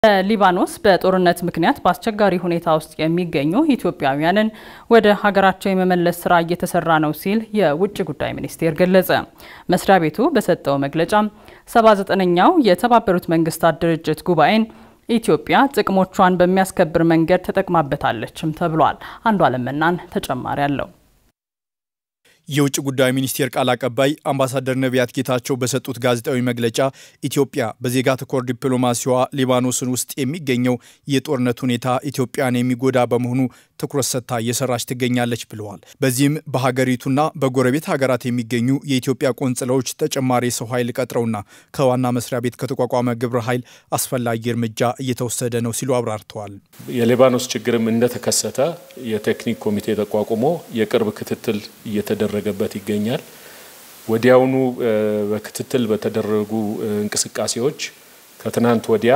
በሊባኖስ በጦርነት ምክንያት በአስቸጋሪ ሁኔታ ውስጥ የሚገኙ ኢትዮጵያውያንን ወደ ሀገራቸው የመመለስ ስራ እየተሰራ ነው ሲል የውጭ ጉዳይ ሚኒስቴር ገለጸ። መስሪያ ቤቱ በሰጠው መግለጫ 79ኛው የተባበሩት መንግስታት ድርጅት ጉባኤን ኢትዮጵያ ጥቅሞቿን በሚያስከብር መንገድ ተጠቅማበታለችም ተብሏል። አንዱ አለምናን ተጨማሪ አለው። የውጭ ጉዳይ ሚኒስቴር ቃል አቀባይ አምባሳደር ነቢያት ጌታቸው በሰጡት ጋዜጣዊ መግለጫ ኢትዮጵያ በዜጋ ተኮር ዲፕሎማሲዋ ሊባኖስን ውስጥ የሚገኘው የጦርነት ሁኔታ ኢትዮጵያን የሚጎዳ በመሆኑ ትኩረት ሰጥታ እየሰራች ትገኛለች ብለዋል። በዚህም በሀገሪቱና በጎረቤት ሀገራት የሚገኙ የኢትዮጵያ ቆንጽላዎች ተጨማሪ የሰው ኃይል ቀጥረውና ከዋና መስሪያ ቤት ከተቋቋመ ግብረ ኃይል አስፈላጊ እርምጃ እየተወሰደ ነው ሲሉ አብራርተዋል። የሊባኖስ ችግርም እንደተከሰተ የቴክኒክ ኮሚቴ ተቋቁሞ የቅርብ ክትትል እየተደረገበት ይገኛል። ወዲያውኑ በክትትል በተደረጉ እንቅስቃሴዎች ከትናንት ወዲያ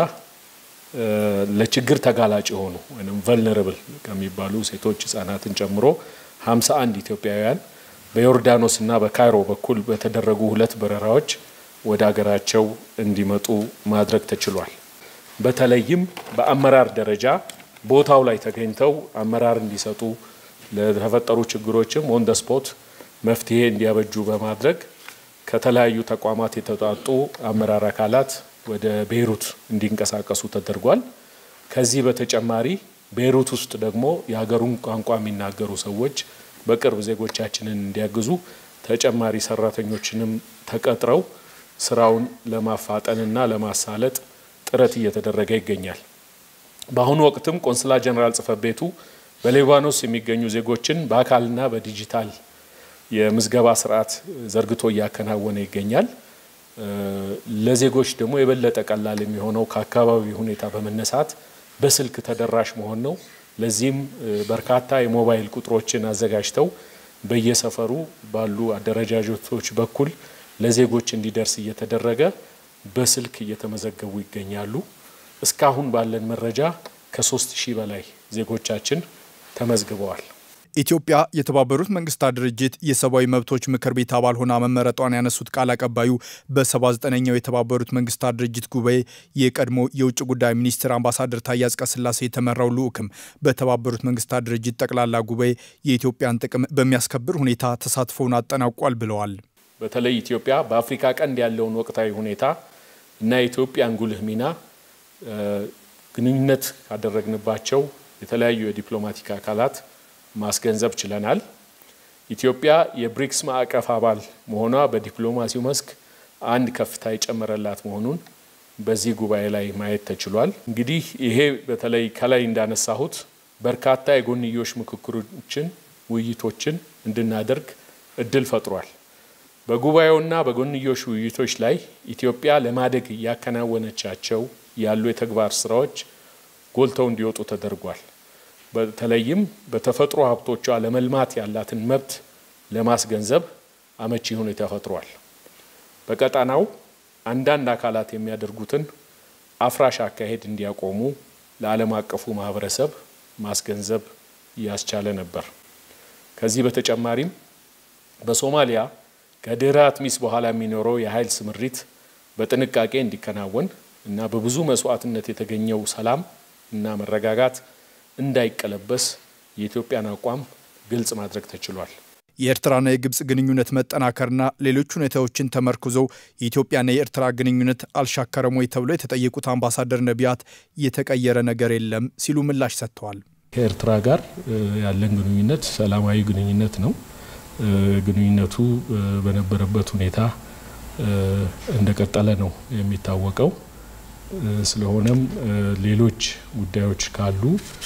ለችግር ተጋላጭ የሆኑ ወይም ቨልነረብል ከሚባሉ ሴቶች ህጻናትን ጨምሮ 51 ኢትዮጵያውያን በዮርዳኖስ እና በካይሮ በኩል በተደረጉ ሁለት በረራዎች ወደ ሀገራቸው እንዲመጡ ማድረግ ተችሏል። በተለይም በአመራር ደረጃ ቦታው ላይ ተገኝተው አመራር እንዲሰጡ ለተፈጠሩ ችግሮችም ኦን ደ ስፖት መፍትሄ እንዲያበጁ በማድረግ ከተለያዩ ተቋማት የተውጣጡ አመራር አካላት ወደ ቤይሩት እንዲንቀሳቀሱ ተደርጓል። ከዚህ በተጨማሪ ቤይሩት ውስጥ ደግሞ የሀገሩን ቋንቋ የሚናገሩ ሰዎች በቅርብ ዜጎቻችንን እንዲያግዙ ተጨማሪ ሰራተኞችንም ተቀጥረው ስራውን ለማፋጠንና ለማሳለጥ ጥረት እየተደረገ ይገኛል። በአሁኑ ወቅትም ቆንስላ ጀነራል ጽሕፈት ቤቱ በሊባኖስ የሚገኙ ዜጎችን በአካልና በዲጂታል የምዝገባ ስርዓት ዘርግቶ እያከናወነ ይገኛል። ለዜጎች ደግሞ የበለጠ ቀላል የሚሆነው ከአካባቢ ሁኔታ በመነሳት በስልክ ተደራሽ መሆን ነው። ለዚህም በርካታ የሞባይል ቁጥሮችን አዘጋጅተው በየሰፈሩ ባሉ አደረጃጀቶች በኩል ለዜጎች እንዲደርስ እየተደረገ በስልክ እየተመዘገቡ ይገኛሉ። እስካሁን ባለን መረጃ ከሶስት ሺህ በላይ ዜጎቻችን ተመዝግበዋል። ኢትዮጵያ የተባበሩት መንግስታት ድርጅት የሰብአዊ መብቶች ምክር ቤት አባል ሆና መመረጧን ያነሱት ቃል አቀባዩ በ79ኛው የተባበሩት መንግስታት ድርጅት ጉባኤ የቀድሞ የውጭ ጉዳይ ሚኒስትር አምባሳደር ታዬ አጽቀሥላሴ የተመራው ልዑክም በተባበሩት መንግስታት ድርጅት ጠቅላላ ጉባኤ የኢትዮጵያን ጥቅም በሚያስከብር ሁኔታ ተሳትፎውን አጠናቋል ብለዋል። በተለይ ኢትዮጵያ በአፍሪካ ቀንድ ያለውን ወቅታዊ ሁኔታ እና የኢትዮጵያን ጉልህ ሚና ግንኙነት ካደረግንባቸው የተለያዩ የዲፕሎማቲክ አካላት ማስገንዘብ ችለናል። ኢትዮጵያ የብሪክስ ማዕቀፍ አባል መሆኗ በዲፕሎማሲው መስክ አንድ ከፍታ የጨመረላት መሆኑን በዚህ ጉባኤ ላይ ማየት ተችሏል። እንግዲህ ይሄ በተለይ ከላይ እንዳነሳሁት በርካታ የጎንዮሽ ምክክሮችን፣ ውይይቶችን እንድናደርግ እድል ፈጥሯል። በጉባኤውና በጎንዮሽ ውይይቶች ላይ ኢትዮጵያ ለማደግ እያከናወነቻቸው ያሉ የተግባር ስራዎች ጎልተው እንዲወጡ ተደርጓል። በተለይም በተፈጥሮ ሀብቶቿ ለመልማት ያላትን መብት ለማስገንዘብ አመቺ ሁኔታ ፈጥሯል። በቀጣናው አንዳንድ አካላት የሚያደርጉትን አፍራሽ አካሄድ እንዲያቆሙ ለዓለም አቀፉ ማህበረሰብ ማስገንዘብ ያስቻለ ነበር። ከዚህ በተጨማሪም በሶማሊያ ከድህረ አትሚስ በኋላ የሚኖረው የኃይል ስምሪት በጥንቃቄ እንዲከናወን እና በብዙ መስዋዕትነት የተገኘው ሰላም እና መረጋጋት እንዳይቀለበስ የኢትዮጵያን አቋም ግልጽ ማድረግ ተችሏል። የኤርትራና የግብፅ ግንኙነት መጠናከርና ሌሎች ሁኔታዎችን ተመርኩዘው የኢትዮጵያና የኤርትራ ግንኙነት አልሻከረም ወይ ተብለው የተጠየቁት አምባሳደር ነቢያት የተቀየረ ነገር የለም ሲሉ ምላሽ ሰጥተዋል። ከኤርትራ ጋር ያለን ግንኙነት ሰላማዊ ግንኙነት ነው። ግንኙነቱ በነበረበት ሁኔታ እንደቀጠለ ነው የሚታወቀው። ስለሆነም ሌሎች ጉዳዮች ካሉ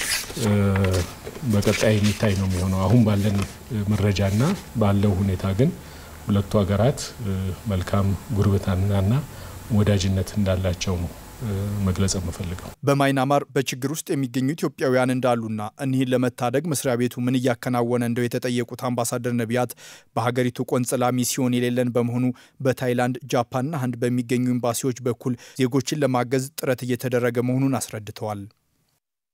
በቀጣይ የሚታይ ነው የሚሆነው። አሁን ባለን መረጃና ባለው ሁኔታ ግን ሁለቱ ሀገራት መልካም ጉርብትናና ወዳጅነት እንዳላቸው ነው መግለጽ የምፈልገው። በማይናማር በችግር ውስጥ የሚገኙ ኢትዮጵያውያን እንዳሉና እኒህን ለመታደግ መስሪያ ቤቱ ምን እያከናወነ እንደው የተጠየቁት አምባሳደር ነቢያት በሀገሪቱ ቆንጽላ ሚስዮን የሌለን በመሆኑ በታይላንድ ጃፓንና ህንድ በሚገኙ ኤምባሲዎች በኩል ዜጎችን ለማገዝ ጥረት እየተደረገ መሆኑን አስረድተዋል።